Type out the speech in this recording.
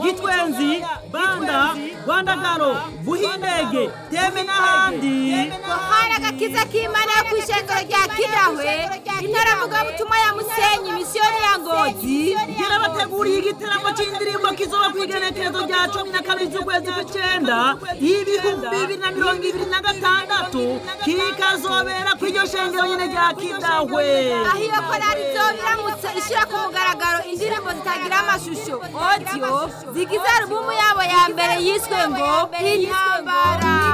gitwenzi banda rwandagaro buhindege teme n'ahandi hari agakiza k'imana yo ku ishengero rya kidahwe intara mugabutumwa ya musenyi misiyoni ya ngozi gira bateguriye igiteramo c'indirimbo kizoba kw'igenekerezo rya cumi na kabiri z'ukwezi kw'icenda y'ibihumbi bibiri na mirongo ibiri na gatandatu kikazobera kw'iryo shengero nyene rya kidahwe aho iyo korari izoba iramutse ishyira ku mugaragaro indirimbo zitagira amashusho audio zigize alubumu yabo ya mbere yiswe ngo intambara